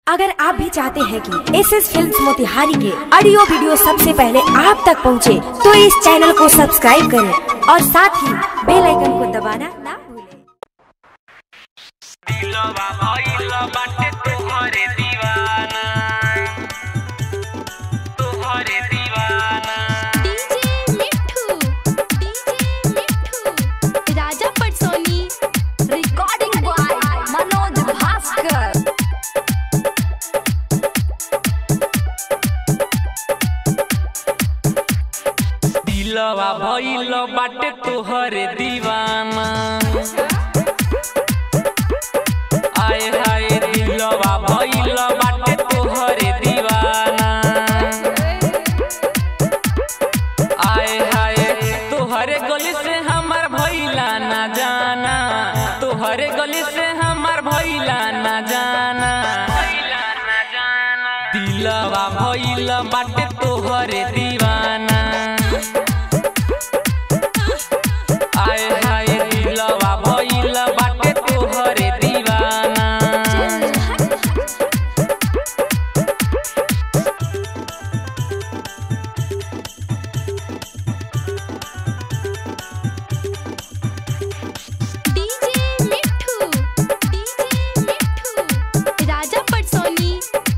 अगर आप भी चाहते हैं कि एस एस फिल्म मोतिहारी के ऑडियो वीडियो सबसे पहले आप तक पहुंचे, तो इस चैनल को सब्सक्राइब करें और साथ ही बेल आइकन को दबाना ना भूलें। दिलवा भइल बाटे तोहरे दीवाना तोहरे दीवाना डीजे मिठू डीजे मिठू राजा पटसोनी रिकॉर्डिंग बॉय मनोज भास्कर दिलवा भइल बाटे तोहरे दीवाना आए हाय दिलवा भइल बाटे तोहरे दीवाना आए हाय तोहरे गली से हमर भइला ना जाना तोहरे गली से हमर भइला ना जाना दिलवा भइल बाटे तोहरे दीवाना आए हाय दिलवा भइल बाटे तोहरे दीवाना डीजे मिठू डीजे मिठू राजा पटसोनी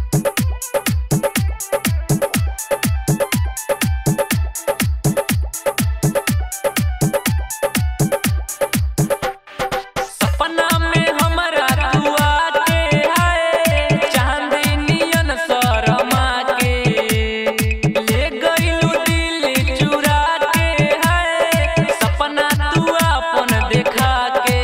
सपना में हमरा तू आके हाय चांदनियन शर्मा के ले गइलू दिल चुरा के हाय सपना तू अपन देखा के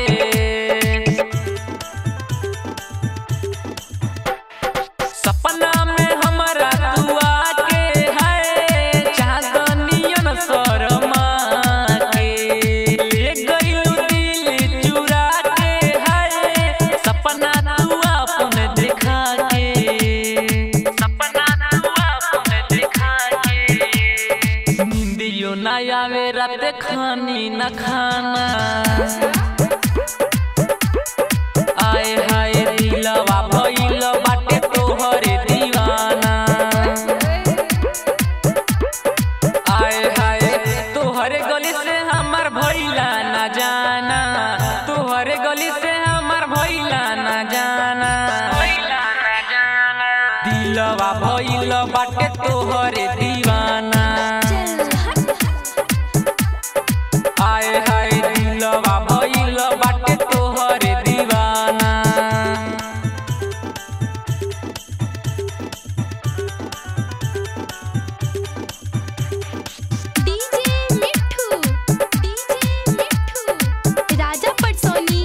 सपना में हमरा तू आके है चांदनियन शर्मा के ले गइलू दिल चुरा के है सपना तू अपन देखा के सपना तू अपन देखा के नींदियो ना आवे रात खानी न खाना आए हाय दिलवा भइल बाटे तोहरे दीवाना आए हाय तोहरे गली से हमर भइला ना जाना तोहरे गली से हमर भइला ना जाना दिलवा भइल बाटे तोहरे दीवाना आए हाय दिलवा भइल बाटे तोहरे दीवाना डीजे मिठू डीजे मिठू राजा पटसोनी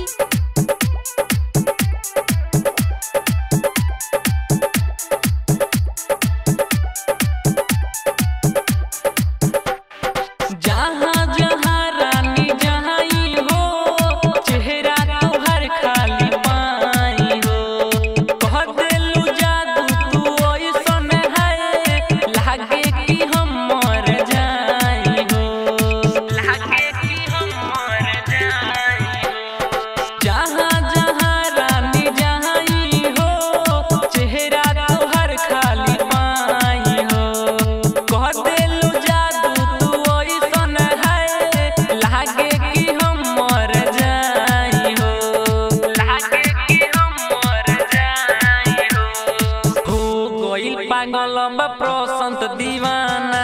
जहाँ जहाँ रानी जहाँ हो चेहरा तोहर खाली पाई हो कह देलू जादू तू ऐसन है लागे कि हम मर जाई हो लागे कि हम मर जाई हो जहाँ जहाँ रानी जहाँ हो चेहरा तोहर खाली पाई हो कह देलू जादू तू ऐसन है लागे कि हम मर जाई हो लागे कि हम मर जाई हो हो गइल पागल बा प्रसंत दीवाना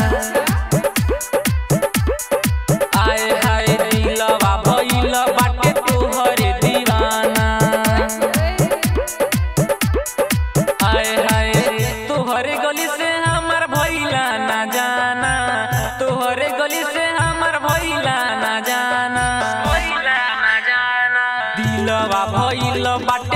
आए हाय दिलवा भइल बाटे तोहरे दीवाना आए हाय तोहरे गली से हमर भइला ना जाना तोहरे गली से हमर भइला ना जाना दिलवा भइल बाटे